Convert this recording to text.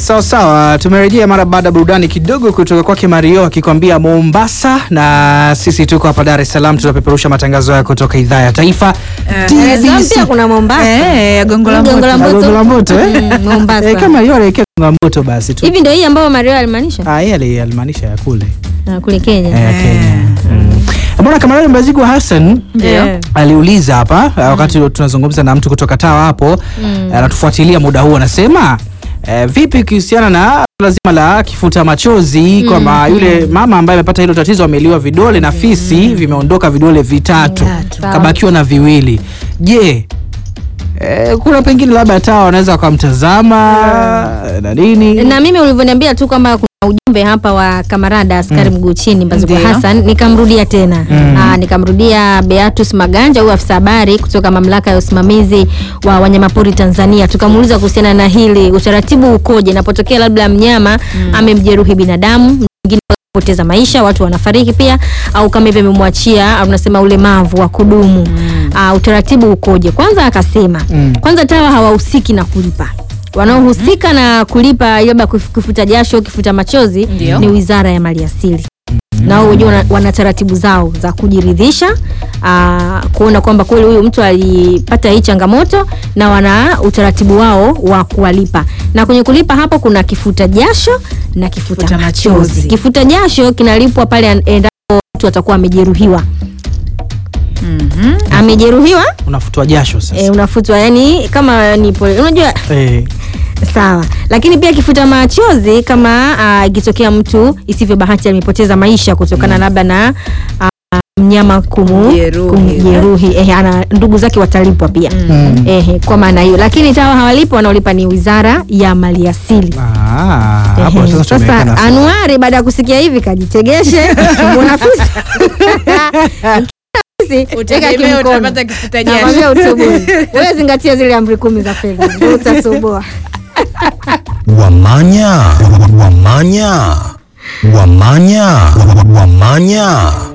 Sawa sawa, tumerejea mara baada ya burudani kidogo kutoka kwake Mario akikwambia Mombasa, na sisi tuko hapa Dar es Salaam, tunapeperusha matangazo haya kutoka idhaa ya taifa Dar es Salaam TBC. pia kuna Mombasa. Eh, Gongo la Gongo la Mboto. Mboto. Gongo la Mboto, eh? Mm, Mombasa. Eh, kama hiyo anaelekea Gongo la Mboto basi tu. Hivi ndio hii ambayo Mario alimaanisha Ah, yeye ali- alimaanisha ya kule Na kule Kenya. eh, Kenya. Mm. Bwana Kamarani Mbazigwa Hassan Ndio. Eh. aliuliza hapa uh, wakati tunazungumza na mtu kutoka Tawa hapo anatufuatilia muda huu, anasema eh, vipi kuhusiana na suala zima la kifuta machozi kwamba yule mama ambaye amepata hilo tatizo ameliwa vidole na fisi vimeondoka vidole vitatu Vitatu. kabakiwa na viwili. Je, eh, kuna pengine labda Tawa wanaweza wakamtazama na nini? na mimi ulivyoniambia tu kwamba kuna ujumbe hapa wa kamarada askari mguu chini Mbazigwa Ndio. Hassan, nikamrudia tena Aa, nikamrudia Beatus Maganja, huyu afisa habari kutoka mamlaka ya usimamizi wa wanyamapori Tanzania, tukamuuliza kuhusiana na hili, utaratibu ukoje inapotokea labda mnyama amemjeruhi binadamu mwingine poteza maisha, watu wanafariki pia, au kama hivyo amemwachia au unasema ulemavu wa kudumu uh, utaratibu ukoje? Kwanza akasema Mm. kwanza TAWA hawahusiki na kulipa wanaohusika na kulipa labda kuf- kifuta jasho kifuta machozi Ndio. ni wizara ya maliasili na wao wenyewe wana, wana taratibu zao za kujiridhisha aa, kuona kwamba kweli huyu mtu alipata hii changamoto na wana utaratibu wao wa kuwalipa na kwenye kulipa hapo kuna kifuta jasho na kifuta, Kifuta machozi. machozi. kifuta jasho kinalipwa pale an- endapo mtu atakuwa amejeruhiwa Mhm. amejeruhiwa Unafutwa jasho sasa. e, unafutwa yani kama ni pole unajua Eh, sawa lakini pia kifuta machozi kama ah, ikitokea mtu isivyo bahati amepoteza maisha kutokana labda na ah, mnyama kumu Kumjeruhi. kumjeruhi eh, ana ndugu zake watalipwa pia Mm. eh, kwa maana hiyo lakini tawa hawalipo wanaolipa ni wizara ya maliasili ah, hapo Ehe, sasa tumeweka sasa nafasi. Anuari baada ya kusikia hivi kajitegeshe mwanafunzi Utegemea utapata kifuta jasho. Nakwambia utubuni. Wewe zingatia zile amri kumi za fedha ndio utasuboa. Wamanya, wamanya, wamanya, wamanya.